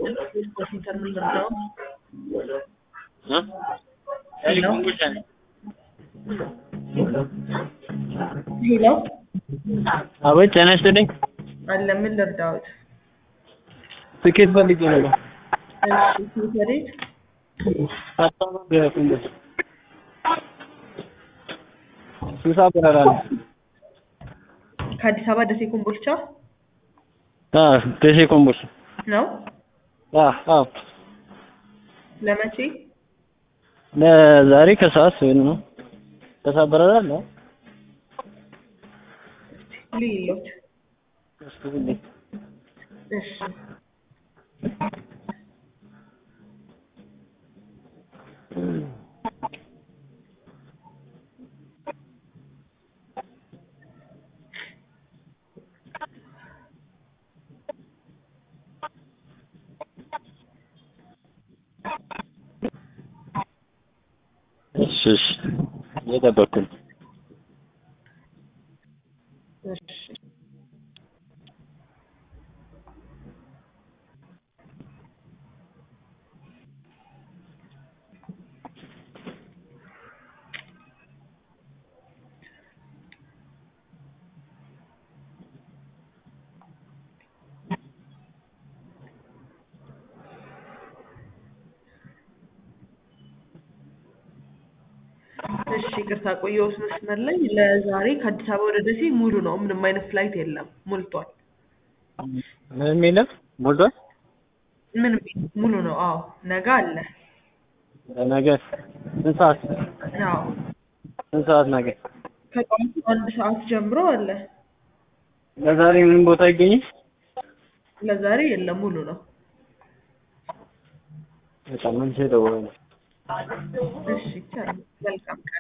ኮምፒውተር ምን ልርዳው? እ? ሄሎ ኮምቦልቻ ነኝ። ሄሎ አቤት ጤና ይስጥልኝ። አለ ምን ልርዳዎት? ትኬት ፈልጌ ነበር። እሺ ሴት ወዴት? ሀሳብ በኮምቦልቻ ስልሳ በረራ ነው። ከአዲስ አበባ ደሴ ኮምቦልቻ አዎ ደሴ ኮምቦልቻ። ነው? አዎ አዎ ለመቼ? ለዛሬ ከሰዓት ወይም ነው ከሰዓት በረራ አለ። ልይሎት እስኪ ሁሌ እሺ እሺ እሺ እየጠበቅኩ ነው። እሺ እሺ ይቅርታ ቆየሁት መስመር ላይ። ለዛሬ ከአዲስ አበባ ወደ ደሴ ሙሉ ነው። ምንም አይነት ፍላይት የለም፣ ሞልቷል። ምንም የለም ሞልቷል። ምንም ሙሉ ነው። አዎ ነገ አለ። ነገ ስንት ሰዓት አዎ ስንት ሰዓት ነገ? ከጠዋቱ አንድ ሰዓት ጀምሮ አለ። ለዛሬ ምንም ቦታ አይገኝም? ለዛሬ የለም፣ ሙሉ ነው። በጣም መልሼ እደውላለሁ። እሺ ይቻላል። መልካም ቀን